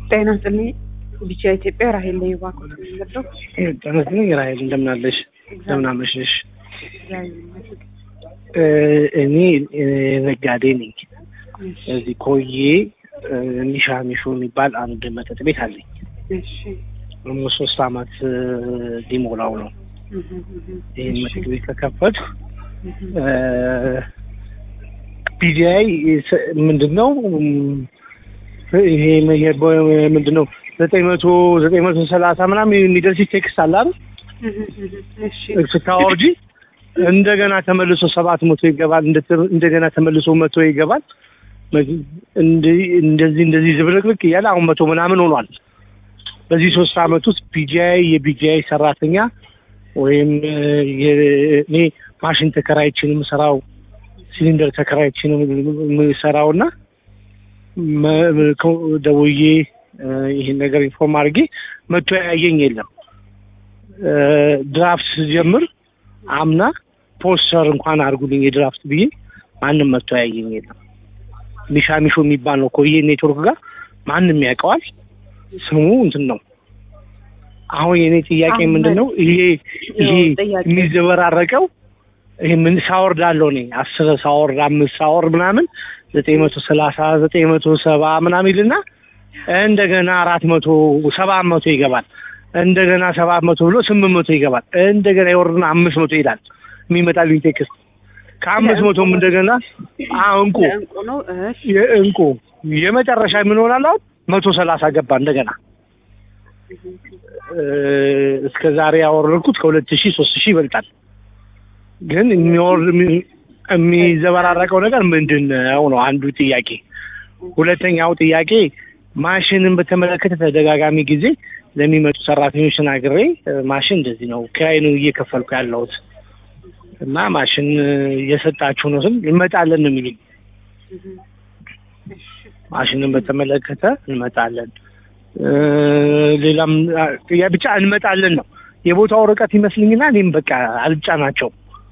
ጤና ይስጥልኝ። ቢቻ ኢትዮጵያ ራሄል ላይ ባኮት የሚመጣው ተመስገን ራሄል እንደምን አለሽ? እንደምን አመሸሽ? እግዚአብሔር ይመስገን። እኔ ነጋዴ ነኝ። እዚህ ኮዬ ኒሻ ሚሾ የሚባል አንድ መጠጥ ቤት አለኝ። እሺ ኦልሞስት ሶስት አመት ሊሞላው ነው እህ እህ ይህን እሺ መጠጥ ቤት ከከፈት እህ ፒዲአይ ምንድን ነው ይሄ ምንድን ነው ዘጠኝ መቶ ዘጠኝ መቶ ሰላሳ ምናምን የሚደርስ ቴክስት አለ አይደል? እህ እህ እሺ ስታወርጂ እንደገና ተመልሶ ሰባት መቶ ይገባል። እንደ- እንደገና ተመልሶ መቶ ይገባል። እንዲህ እንደዚህ እንደዚህ ዝብርቅርቅ እያለ አሁን መቶ ምናምን ሆኗል። በዚህ ሶስት አመት ውስጥ ፒጂአይ የፒጂአይ ሰራተኛ ወይም የ- እኔ ማሽን ተከራይችን የምሰራው ሲሊንደር ተከራይችን የምሰራው እና መ- መ- ከ- ደውዬ እ፣ ይህን ነገር ኢንፎርም አድርጌ መቶ ያየኝ የለም። እ፣ ድራፍት ስጀምር አምና ፖስተር እንኳን አድርጉልኝ የድራፍት ብዬ ማንም መቶ ያየኝ የለም። ሚሻ ሚሾ የሚባል ነው ኮዬ ኔትወርክ ጋር ማንም ያውቀዋል። ስሙ እንትን ነው። አሁን የኔ ጥያቄ አሁን ምንድን ነው? ይሄ ይሄ ያው ጥያቄ- የሚዘበራረቀው ይሄ ምን ሳወርድ አለው እኔ አስር ሳወርድ አምስት ሳወርድ ምናምን ዘጠኝ መቶ ሰላሳ ዘጠኝ መቶ ሰባ ምናምን ይልና እንደገና አራት መቶ ሰባት መቶ ይገባል። እንደገና ሰባት መቶ ብሎ ስምንት መቶ ይገባል። እንደገና ይወርድና አምስት መቶ ይላል የሚመጣልኝ ቴክስት ከአምስት መቶም እንደገና አዎ እንቁ እንቁ ነው። እሺ የእንቁ የመጨረሻ ምን ሆናል? አሁን መቶ ሰላሳ ገባ እንደገና እ፣ እስከ ዛሬ ያወረድኩት ከሁለት ሺህ ሶስት ሺህ ይበልጣል። ግን የሚወርድ የሚ- የሚዘበራረቀው ነገር ምንድን ነው ነው አንዱ ጥያቄ። ሁለተኛው ጥያቄ ማሽንን በተመለከተ ተደጋጋሚ ጊዜ ለሚመጡ ሰራተኞች ተናግሬ እ፣ ማሽን እንደዚህ ነው ኪራይ ነው እየከፈልኩ ያለሁት እና ማሽን እ፣ እየሰጣችሁ ነው ስል እንመጣለን ነው የሚሉኝ። እህ እሺ ማሽንን በተመለከተ እንመጣለን እ፣ ሌላም አ፣ ያ ብቻ እንመጣለን ነው የቦታው ርቀት ይመስልኝና እኔም በቃ አልጫናቸው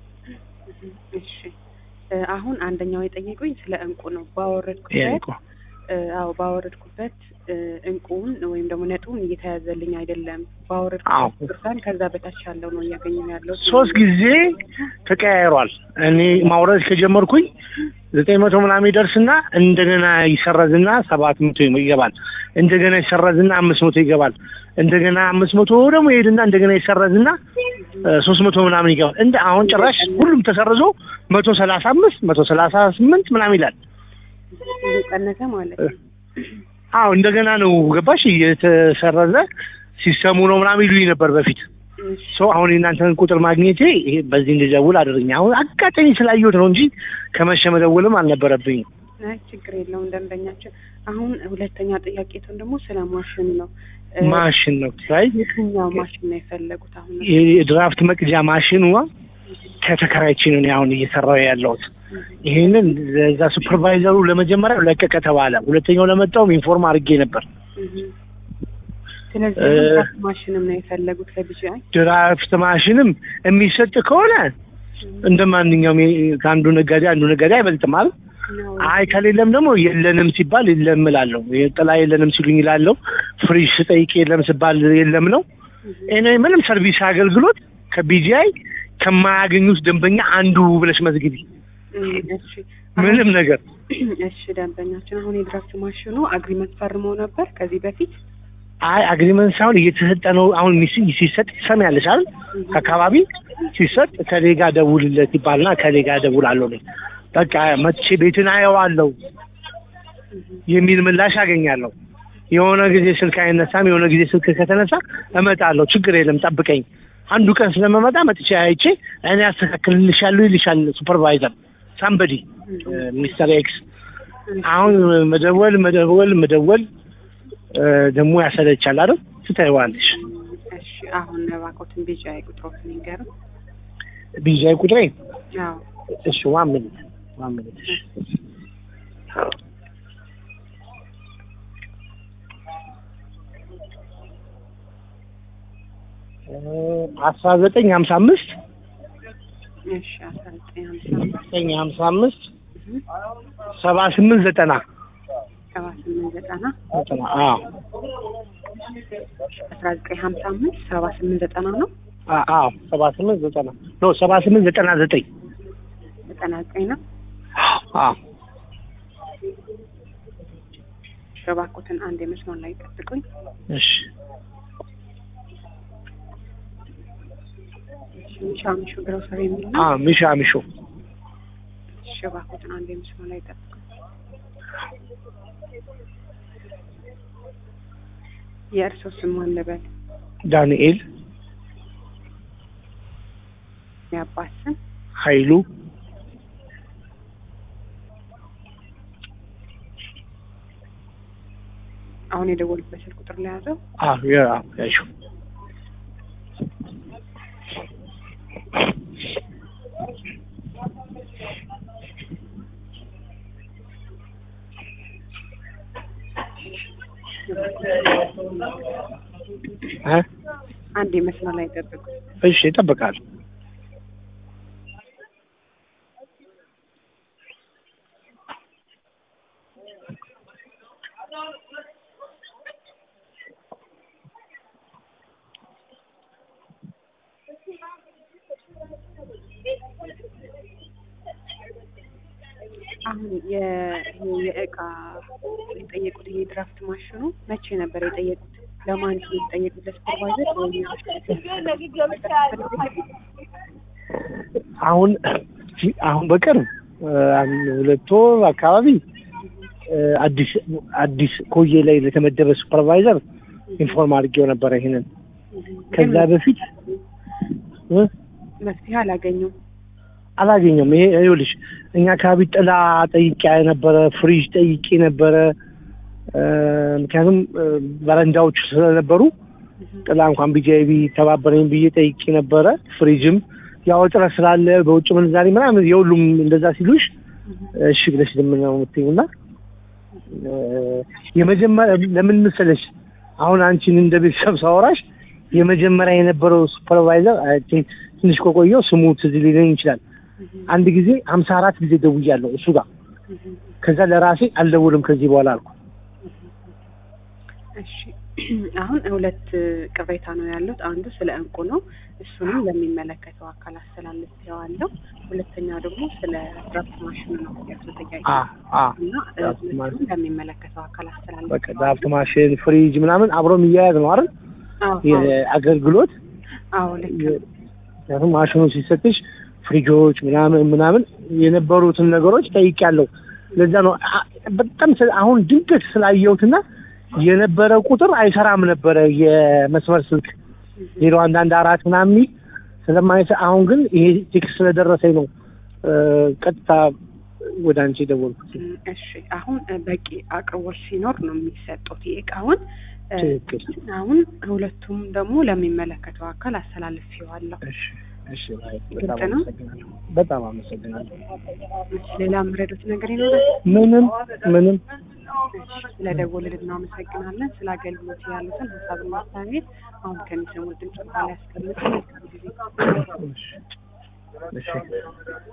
እሺ እ፣ አሁን አንደኛው የጠየቁኝ ስለ እንቁ ነው። ባወረድኩበት ያልኩ እ፣ አዎ ባወረድኩበት እ፣ እንቁን ወይም ደግሞ ነጡን እየተያዘልኝ አይደለም። አዎ። ባወረድኩበት ብርሃን ከዛ በታች ያለው ነው እያገኘሁ ያለው። ሶስት ጊዜ ተቀያይሯል። እኔ ማውረድ ከጀመርኩኝ ዘጠኝ መቶ ምናምን ይደርስና እንደገና ይሰረዝና ሰባት መቶ ይገባል። እንደገና ይሰረዝና አምስት መቶ ይገባል። እንደገና አምስት መቶ ደግሞ ይሄድና እንደገና ይሰረዝና ሶስት መቶ ምናምን ይገባል። እንደ አሁን ጭራሽ ሁሉም ተሰርዞ መቶ ሰላሳ አምስት መቶ ሰላሳ ስምንት ምናምን ይላል። እየቀነሰ ማለት ነው። አዎ እንደገና ነው ገባሽ እየተሰረዘ ሲሰሙ ነው ምናምን ይሉኝ ነበር በፊት እሺ ሶ አሁን የእናንተን ቁጥር ማግኘቴ ይሄ በዚህ እንድደውል አድርኝ። አሁን አጋጣሚ ስላየሁት ነው እንጂ ከመሸ መደወልም አልነበረብኝም። አይ ችግር የለውም ደንበኛችን። አሁን ሁለተኛ ጥያቄቱን ደግሞ ስለ ማሽን ነው። እ፣ ማሽን ነው ራይ የትኛው ማሽን ነው የፈለጉት? አሁን የድራፍት መቅጃ ማሽኑ ከተከራይቼ ነው እኔ አሁን እየሰራው ያለሁት። ይሄንን ለዛ ሱፐርቫይዘሩ ለመጀመሪያው ለቀቀ ተባለ። ሁለተኛው ለመጣውም ኢንፎርም አድርጌ ነበር። እህ። ስለዚህ እ፣ ድራፍት ማሽንም ነው የፈለጉት ለቢጂአይ? ድራፍት ማሽንም የሚሰጥ ከሆነ እንደ ማንኛውም የ- ከአንዱ ነጋዴ አንዱ ነጋዴ አይበልጥም አይደል? ነው። አይ ከሌለም ደግሞ የለንም ሲባል የለም እላለሁ። ጥላ የለንም ሲሉኝ እላለሁ። ፍሪጅ ስጠይቅ የለም ሲባል የለም ነው። እኔ ምንም ሰርቪስ አገልግሎት ከቢጂአይ ከማያገኙት ደንበኛ አንዱ ብለሽ መዝግቢ። እም፣ እሺ ምንም ነገር እሺ ደንበኛችን አሁን የድራፍት ማሽኑ አግሪመንት ፈርመው ነበር ከዚህ በፊት አይ አግሪመንት ሳይሆን እየተሰጠ ነው። አሁን ሚስ ሲሰጥ ትሰሚያለሽ አይደል? ከአካባቢ ሲሰጥ ከሌ ጋር ደውልለት ይባልና ከሌ ጋር ደውላለሁ እኔ በቃ መጥቼ ቤትን አየዋለሁ የሚል ምላሽ አገኛለሁ። የሆነ ጊዜ ስልክ አይነሳም፣ የሆነ ጊዜ ስልክ ከተነሳ እመጣለሁ፣ ችግር የለም ጠብቀኝ። አንዱ ቀን ስለመመጣ መጥቼ አይቼ እኔ አስተካክልልሻለሁ ይልሻል ሱፐርቫይዘር ሳምበዲ ሚስተር ኤክስ። አሁን መደወል መደወል መደወል እ፣ ደግሞ ያሰለቻል አይደል? ትታይዋለሽ። እሺ አሁን እባክዎትን ቢጂአይ ቁጥሮትን ይንገሩን ቢዣይ ቁጥሬ አዎ እሺ ዋን ሚኒት ዋን ሚኒት አስራ ዘጠኝ ሀምሳ አምስት እሺ አስራ ዘጠኝ ሀምሳ ዘጠኝ ሀምሳ አምስት ሰባ ስምንት ዘጠና ሰባ ስምንት ዘጠና ዘጠና አዎ አስራ ዘጠኝ ሀምሳ አምስት ሰባ ስምንት ዘጠና ነው አ- አዎ ሰባ ስምንት ዘጠና ኖ ሰባ ስምንት ዘጠና ዘጠኝ ዘጠና ዘጠኝ ነው። አዎ እባክዎትን አንድ የመስመር ላይ ጠብቁኝ። እሺ ሚሻ ሚሹ ግሮሰሪ የሚል ነው። አዎ ሚሻ ሚሾ እሺ እባክዎትን አንድ የመስመር ላይ ጠብቁኝ። የእርስዎ ስም ማን ልበል? ዳንኤል የአባት ስም ኃይሉ አሁን የደወሉበት ስልክ ቁጥር ላይ ያዘው። አዎ ያ ያሹ እ አንድ የመስመር ላይ ጠብቁኝ። እሺ ይጠብቃል። አሁን የ- ይሄ የእቃ የጠየቁት ይሄ ድራፍት ማሽኑ መቼ ነበር የጠየቁት? ለማን ነው የጠየቁት? ለሱፐርቫይዘር ወይም አሁን አሁን በቅርብ እ፣ አንድ ሁለት ወር አካባቢ እ፣ አዲስ አዲስ ኮዬ ላይ ለተመደበ ሱፐርቫይዘር ኢንፎርም አድርጌው ነበረ ይሄንን ከዛ በፊት እ፣ መፍትሄ አላገኙም። አላገኘም። ይሄ ይኸውልሽ እኛ አካባቢ ጥላ ጠይቄ ነበረ፣ ፍሪጅ ጠይቄ ነበረ። እ፣ ምክንያቱም እ፣ በረንዳዎቹ ስለነበሩ ጥላ እንኳን ቢጃይቢ ተባበረኝ ብዬ ጠይቄ ነበረ። ፍሪጅም ያው እጥረት ስላለ በውጭ ምንዛሬ ምናምን የሁሉም እንደዛ ሲሉሽ እሺ ብለሽ ለምን ነው የምትይው? እና እ፣ የመጀመሪያ ለምን መሰለሽ አሁን አንቺን እንደ ቤተሰብ ሳወራሽ የመጀመሪያ የነበረው ሱፐርቫይዘር አይ ቲንክ ትንሽ ከቆየው ስሙ ትዝ ሊለኝ ይችላል። አንድ ጊዜ ሀምሳ አራት ጊዜ ደውያለሁ እሱ ጋር። ከዛ ለራሴ አልደውልም ከዚህ በኋላ አልኩ። እሺ አሁን ሁለት ቅሬታ ነው ያሉት። አንዱ ስለ እንቁ ነው። እሱንም ለሚመለከተው አካል አስተላልፌዋለሁ። ሁለተኛው ደግሞ ስለ ድራፍት ማሽኑ ነው ያለው ጥያቄ አ አ እና እ፣ ድራፍት ሁለቱንም ማሽን። ለሚመለከተው አካል በቃ አስተላልፌዋለሁ። ድራፍት ማሽን፣ ፍሪጅ ምናምን አብሮ የሚያያዝ ነው አይደል? አዎ አዎ፣ የአገልግሎት አዎ ልክ ነው። ምክንያቱም ማሽኑ ሲሰጥሽ ፍሪጆች ምናምን ምናምን የነበሩትን ነገሮች ጠይቄያለሁ። ለዛ ነው አ- በጣም ስለ- አሁን ድንገት ስላየሁትና የነበረው ቁጥር አይሰራም ነበረ የመስመር ስልክ ዜሮ አንድ አንድ አራት ምናምን የሚል ስለማይሰ አሁን ግን ይሄ ቴክስት ስለደረሰኝ ነው እ፣ ቀጥታ ወደ አንቺ የደወልኩት። እም፣ እሺ አሁን እ፣ በቂ አቅርቦት ሲኖር ነው የሚሰጡት የእቃውን እ፣ ትክክል። አሁን ሁለቱም ደግሞ ለሚመለከተው አካል አስተላልፌዋለሁ። እሺ እሺ፣ አይ፣ ግልጽ በጣም ነው? አመሰግናለሁ። በጣም አመሰግናለሁ። እሺ፣ ሌላ የምረዱት ነገር ይኖራል? ምንም ምንም ስለደወልን እናመሰግናለን። ስለ አገልግሎት ያሉትን ሀሳብና አስተያየት አሁን ከሚሰሙት ድምጽ ላይ ያስቀምጡ። መልካም ጊዜ። እሺ እሺ